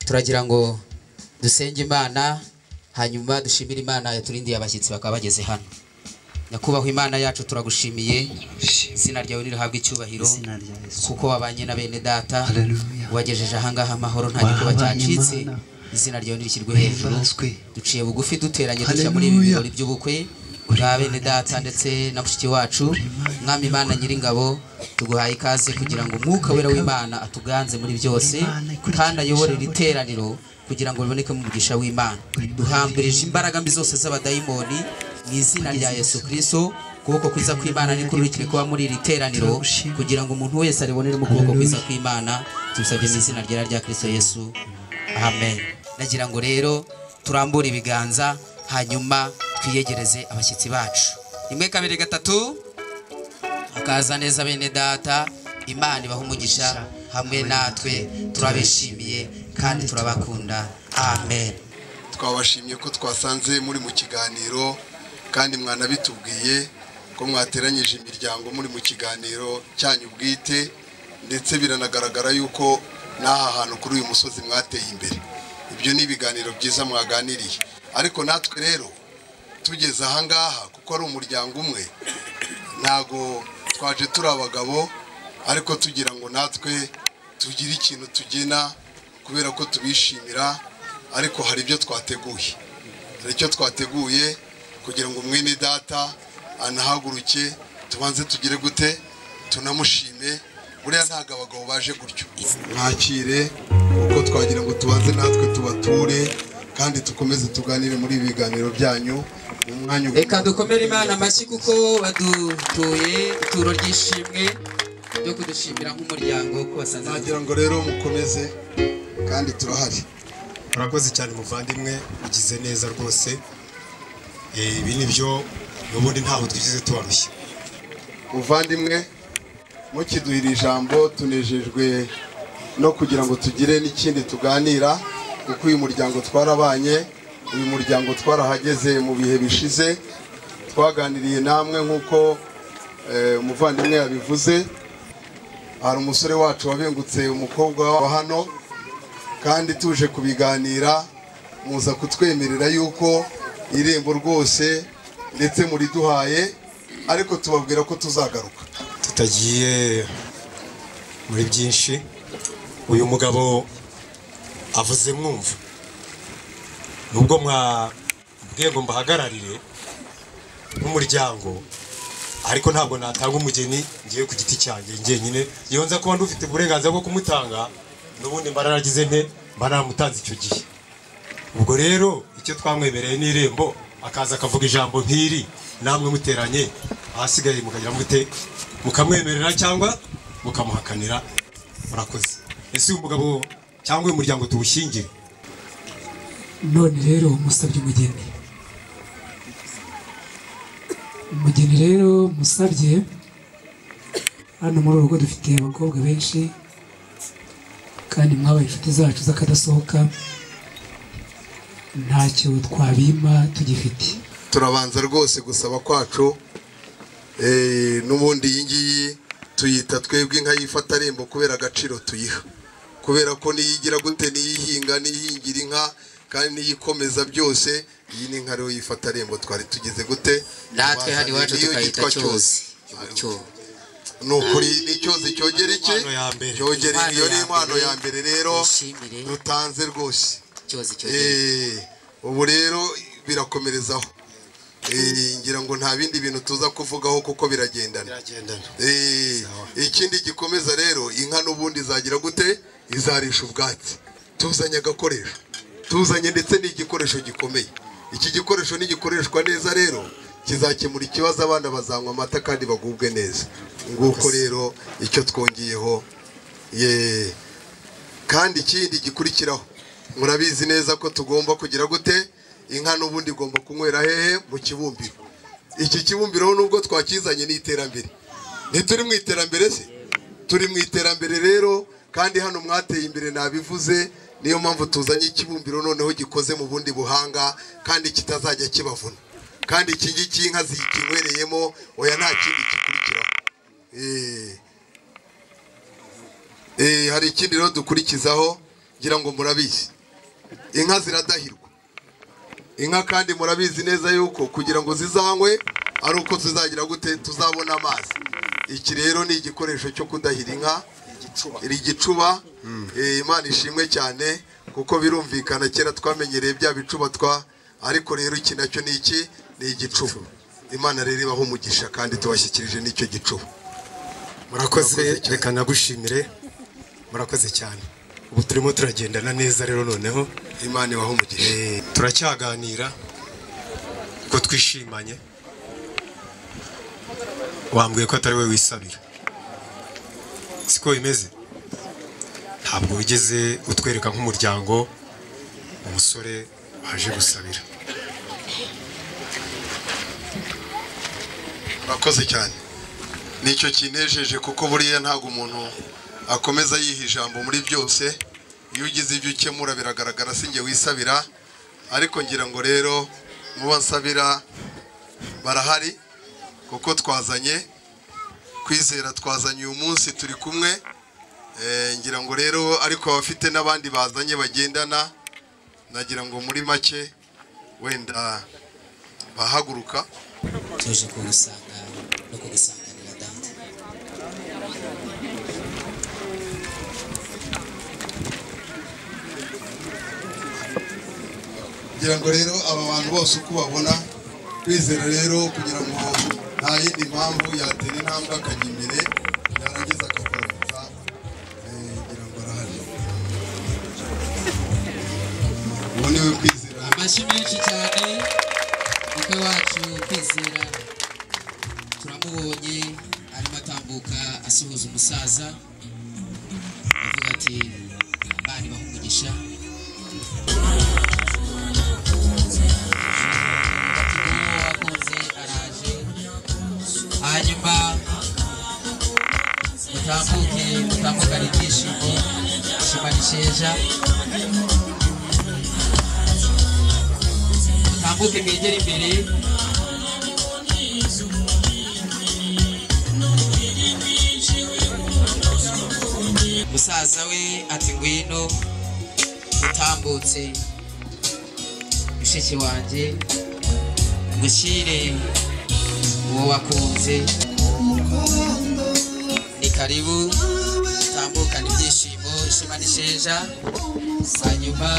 turagira ngo dusenge imana hanyuma dushimire imana yaturindiye abashyitsi bakaba bageze hano nyakubahwa imana yacu turagushimiye izina ryawe nirihabwa icyubahiro izina rya yesu kuko wabanye na bene data Haleluya. wagejeje ahangaha amahoro nta gikuba Wabanye cyacitse Imana. izina ryawe nirishyirwe hejuru himbazwe duciye bugufi duteranye dushya muri ibi Haleluya. birori by'ubukwe bwa bene data ndetse na mushiki wacu mwami imana nyiringabo tuguhaye ikaze kugira ngo umwuka wera w'imana atuganze muri byose Imana ikurikirane kandi ayobore iri ijambo teraniro kugira ngo ribonekemo umugisha w'imana duhambirije imbaraga mbi zose z'abadayimoni mu izina rya yesu kirisito ukuboko kwiza kw'imana nikururikire kuba muri iri teraniro kugira ngo umuntu wese aribonere mu kuboko kwiza kw'imana tubisabye mu izina ryera rya kirisito yesu amen nagira ngo rero turambure ibiganza hanyuma twiyegereze abashyitsi bacu rimwe kabiri gatatu akaza neza bene data imana ibaha umugisha hamwe natwe turabishimiye kandi turabakunda amen twabashimye ko twasanze muri mu kiganiro kandi mwanabitubwiye ko mwateranyije imiryango muri mu kiganiro cyanyu bwite ndetse biranagaragara yuko n'aha hantu kuri uyu musozi mwateye imbere ibyo ni ibiganiro byiza mwaganiriye ariko natwe rero tugeze ahangaha kuko ari umuryango umwe ntago twaje turi abagabo ariko tugira ngo natwe tugire ikintu tugena kubera ko tubishimira ariko hari ibyo twateguye hari icyo twateguye kugira ngo mwene data anahaguruke tubanze tugire gute tunamushime buriya ntabwo abagabo baje gutyo mwakire kuko twagira ngo tubanze natwe tubature kandi tukomeze tuganire muri ibi biganiro byanyu mu mwanya ubu- reka dukomere imana amashyi kuko badutuye ituro ry'ishimwe ryo kudushimira nk'umuryango ko basanze nagira ngo rero mukomeze kandi turahari murakoze cyane muvandimwe ugize neza rwose Eh, ibi ni byo n'ubundi ntaho twigeze tubarushya muvandimwe mukiduhira ijambo tunejejwe no kugira ngo tugire n'ikindi tuganira kuko uyu muryango twarabanye uyu muryango twarahageze mu bihe bishize twaganiriye namwe nk'uko eh, umuvandimwe yabivuze hari umusore wacu wabengutse umukobwa wa hano kandi tuje kubiganira muza kutwemerera yuko irembo rwose ndetse muriduhaye ariko tubabwira ko tuzagaruka tutagiye muri byinshi uyu mugabo avuze mwumva nubwo mwabwiye ngo mbahagararire nk'umuryango ariko ntabwo natanga umugeni ngiye ku giti cyanjye njyenyine iyo nza kuba ndufite uburenganzira bwo kumutanga n'ubundi mba naragize nte mba naramutanze icyo gihe ubwo rero icyo twamwemereye ni irembo akaza akavuga ijambo nk'iri namwe muteranye ahasigaye mukagira mute mukamwemerera cyangwa mukamuhakanira murakoze ese uyu mugabo cyangwa uyu muryango tuwushyingire none rero musabye umugeni umugeni rero musabye hano muri uru rugo dufite abakobwa benshi kandi mwabaye inshuti zacu z'akadasohoka ntacyo twabima tugifite turabanza rwose gusaba kwacu eh, n'ubundi iyi ngiyi tuyita twebwe inka yifata rembo kubera agaciro tuyiha kubera ko niyigira gute niyihinga niyihingira inka kandi niyikomeza byose iyi ni inka rero yifata rembo twari tugize gute natwe hano iwacu Niyo tukayita yitwa cyozi Cyozi. ni ukuri ni icyozi cyogera iki Inkwano ya mbere. cyogera Inkwano iyo ni ya inkwano mbere. ya mbere rero Twishimire. dutanze rwose cyozi cyozi Eh, ubu rero birakomerezaho Eh, ngira ngo nta bindi bintu tuza kuvugaho kuko biragendana biragendana Eh, ikindi gikomeza rero inka n'ubundi izagira gute izarisha ubwatsi tuzanye agakoresho tuzanye ndetse n'igikoresho gikomeye iki gikoresho nigikoreshwa neza rero kizakemura ikibazo abana bazanywa amata kandi bagubwe neza nguko rero icyo twongeyeho ye kandi ikindi gikurikiraho murabizi neza ko tugomba kugira gute inka n'ubundi igomba kunywera hehe mu kibumbiro iki kibumbiro nubwo twakizanye ni iterambere ntituri mu iterambere se turi mu iterambere rero kandi hano mwateye imbere nabivuze niyo mpamvu tuzanye ikibumbiro noneho gikoze mu bundi buhanga kandi kitazajya kibavuna kandi iki ngiki inka zikinywereyemo oya nta kindi gikurikiraho Eh. Eh, hari ikindi rero dukurikizaho ngira ngo murabizi inka ziradahirwa inka kandi murabizi neza yuko kugira ngo zizanywe ari uko tuzagira gute tuzabona amazi iki rero ni igikoresho cyo kudahira inka iri gicuba Eh, imana ishimwe cyane kuko birumvikana kera twamenyereye bya bicuba twa ariko rero iki nacyo ni iki ni igicuba imana rero ibaho umugisha kandi tubashyikirije n'icyo gicuba murakoze Murakoze cyane. reka nagushimire murakoze cyane ubu turimo turagendana neza rero noneho imana ibaho umugisha Eh, turacyaganira ko twishimanye wambwiye ko atari we wisabira siko bimeze ntabwo wigeze utwereka nk'umuryango umusore waje gusabira murakoze cyane nicyo kinejeje kuko buriya ntabwo umuntu akomeza yiha ijambo muri byose iyo ugize ibyo ukemura biragaragara si njye wisabira ariko ngira ngo rero mu basabira barahari kuko twazanye kwizera twazanye uyu munsi turi kumwe Eh, ngira ngo rero ariko abafite n'abandi bazanye bagendana nagira ngo muri make wenda bahaguruka tuje kugusanga no kugusanganira dante kugira ngo rero aba bantu bose uko babona kwizera rero kugira ngo nta yindi mpamvu yatera intambwe akajya imbere yarangiza akagororotsa kugira ngo arahari ubu ni we kwizera amashyi menshi cyane umukwe wacu kwizera turamubonye arimo atambuka asuhuza umusaza avuga ati abana ibaha umugisha Ati, "Uwo wakunze araje hanyuma mutambuke mutambukane ibyishimo ishema risheja mutambuke mwegere imbere musaza we ati ngwino utambutse mushiki wanjye ngushyire uwo wakunze ni karibu utambukane ibyishimo ishema n'isheja hanyuma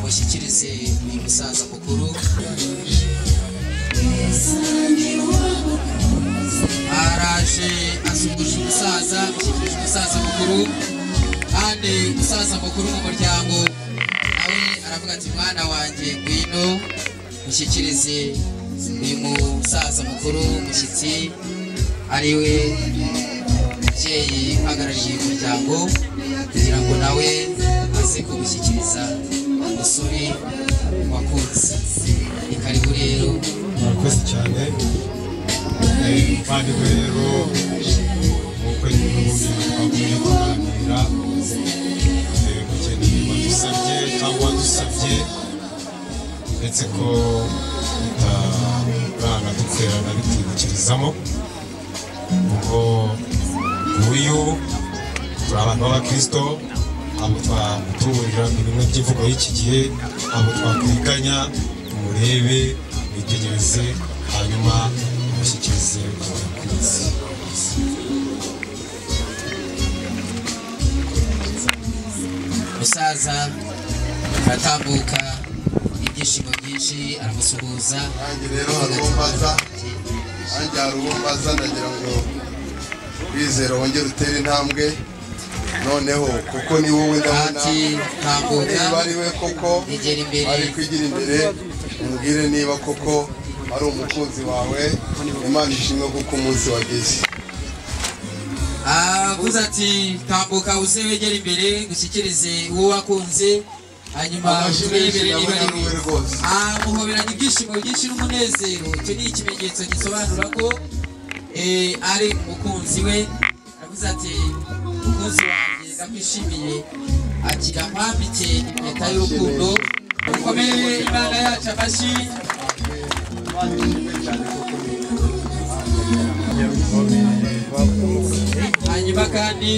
mushyikirize uyu musaza mukuru araje asuhuje umusaza ashyikirije umusaza mukuru kandi umusaza mukuru mu muryango nawe aravuga ati mwana wanjye ngwino mushyikirize uyu musaza mukuru w'umushyitsi ari we mubyeyi uhagarariye umuryango kugira ngo nawe aze kumushyikiriza umusore wakunze ni karibu rero murakoze cyane kandi rero ubukwe n'ubundi twakomeje kuganira eh, kugena ibintu wadusabye cyangwa wadusabye ndetse ko utarana dukorana bitwibukirizamo ubwo uyu turi abantu b'abakirisito abo twagutuburira bimwe by'imvugo y'iki gihe abo twakwiganya murebe mwitegereze hanyuma mushyikirize abakunzi musaza aratambuka ibyishimo byinshi aramusuhuza nanjye rero hari uwo mbaza nanjye hari uwo mbaza nagira ngo kwizera wongere utere intambwe noneho kuko ni wowe ndabona ati tambuka niba ari we koko egera imbere ari kwigira imbere umubwire niba koko ari umukunzi wawe imana ishimwe kuko umunsi wageze avuze ati tambuka uze wegere imbere gushyikirize uwo wakunze hanyuma amashyi uture menshi imbere niba ari ndabona ari we we rwose amuhoberanye ibyishimo byinshi n'umunezero icyo ni ikimenyetso gisobanura ko eh, ari umukunzi we aravuze ati umukunzi wanjye ndakwishimiye agira mpambike impeta y'urukundo ukomere imana yacu amashyi hanyuma hanyuma kandi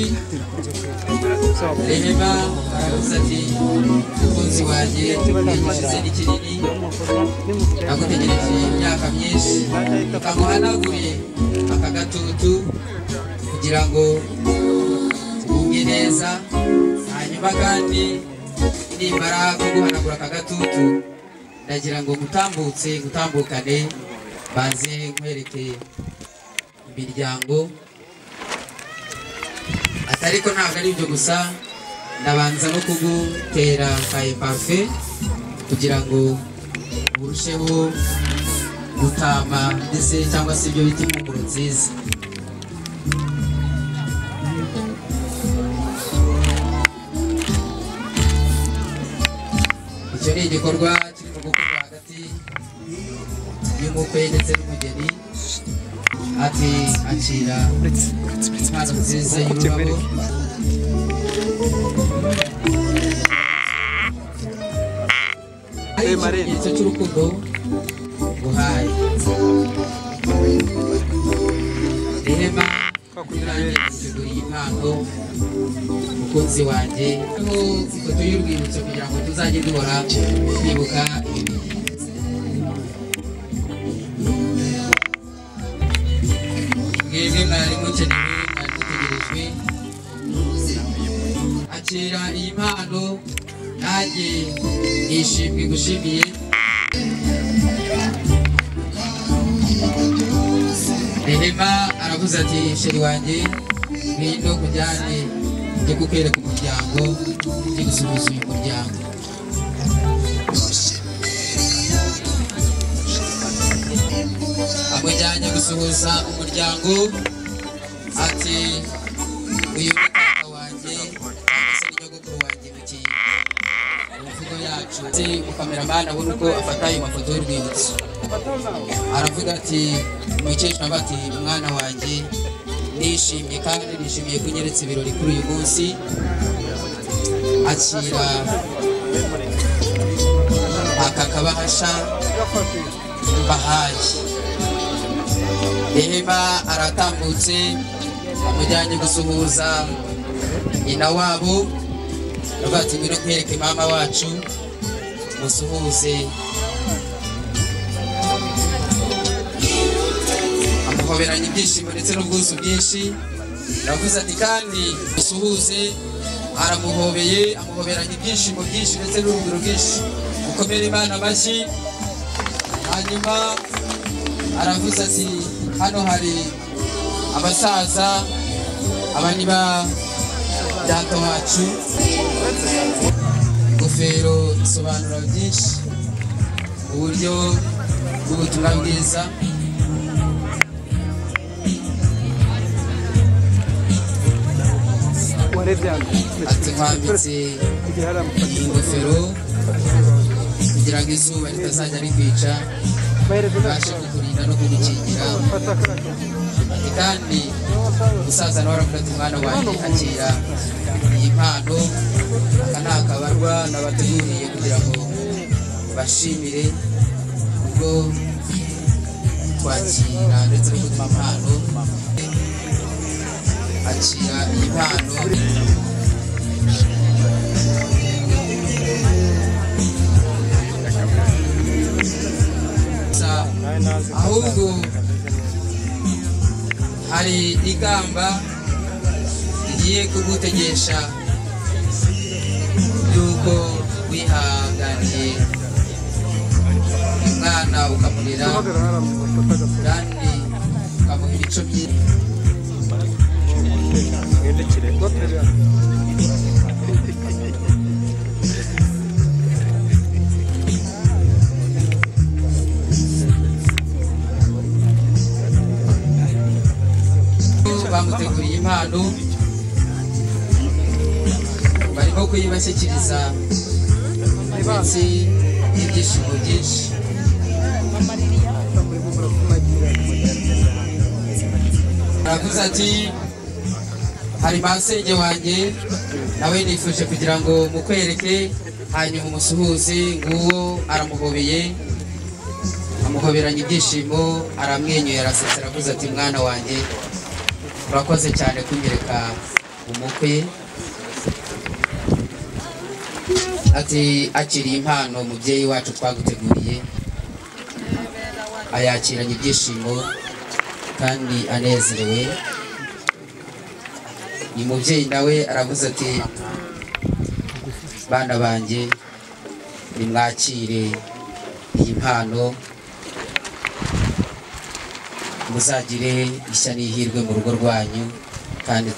rehema aravuze ati umukunzi wanjye yagize ni kinini nagutegereje imyaka myinshi amuhanagure aka gatutu kugira ngo wumve neza hanyuma kandi nimara kuguhanagura aka gatutu ndagira ngo gutambutse gutambukane banze nkwereke imiryango ariko ntabwo ari ibyo gusa ndabanza no kugutera ka epafe kugira ngo urusheho gutama ndetse cyangwa se ibyo bita impumuro nziza icyo ni igikorwa kirimo gukorwa hagati y'umukwe ndetse n'umugeni ati akira impano nziza y'ururabo ari ikimenyetso cy'urukundo nguhaye rehema nanjye duteguriye impano umukunzi wanjye hariho ifoto y'urwibutso kugira ngo tuzajye duhora twibuka ibi bihe mwebwe mwari mukenewe mwari dutegerejwe akira iyi mpano nanjye nishimwe gushimiye rehema aravuze ati sheri wanjye ngwino kujyane njye kukwereka umuryango njye gusuhuza uyu muryango amujyanye gusuhuza umuryango ati uyu ni papa wanjye cyangwa se ni nyogokuru wanjye mu kintu imvugo yacu ati ukameramani abona uko afata ayo mafoto y'urwibutso aravuga ati umukecuru aba ati umwana wanjye nishimye kandi nishimiye ko unyeretse ibirori kuri uyu munsi akira aka kabahasha bahaye rehema aratambutse amujyanye gusuhuza nyina wabo aravuga ati ngwino nkwereke mama wacu musuhuze amuhoberanya ibyishimo ndetse n'ubwuzu bwinshi aravuze ati kandi musuhuze aramuhobeye amuhoberanya ibyishimo byinshi ndetse n'urugero rwinshi mukomere imana amashyi hanyuma aravuze ati hano hari abasaza aba ni ba data wacu ingofero isobanura byinshi uburyo bw'ubutumwa bwiza warebye hano ati twambitse iyi ngofero kugira ngo izuba ritazajya rikwica tubashe kukurinda no kugukingira ati kandi umusaza nawe aravuga ati mwana wanjye akira iyi mpano aka ni akabarwa nabateguriye kugira ngo bashimire ubwo twakira ndetse no gutuma impano akira iyi mpano gusa ahubwo hari ikamba rigiye kugutegesha yuko wihanganiye umwana ukamurera kandi ukamuha imico myiza mwerekere bamuteguriye impano barimo kuyibashyikiriza ndetse n'ibyishimo byinshi aravuze ati hari masenge wanjye nawe nifuje kugira ngo mukwereke hanyuma umusuhuze nguwo aramuhobeye amuhoberanya ibyishimo aramwenyuye arasetse aravuze ati mwana wanjye urakoze cyane kunyereka umukwe ati akiriye impano mubyeyi wacu twaguteguriye ayakiranye ibyishimo kandi anezerewe ni mubyeyi nawe aravuze ati bana banjye nimwakire iyi mpano muzagire ishya n'ihirwe mu rugo rwanyu kandi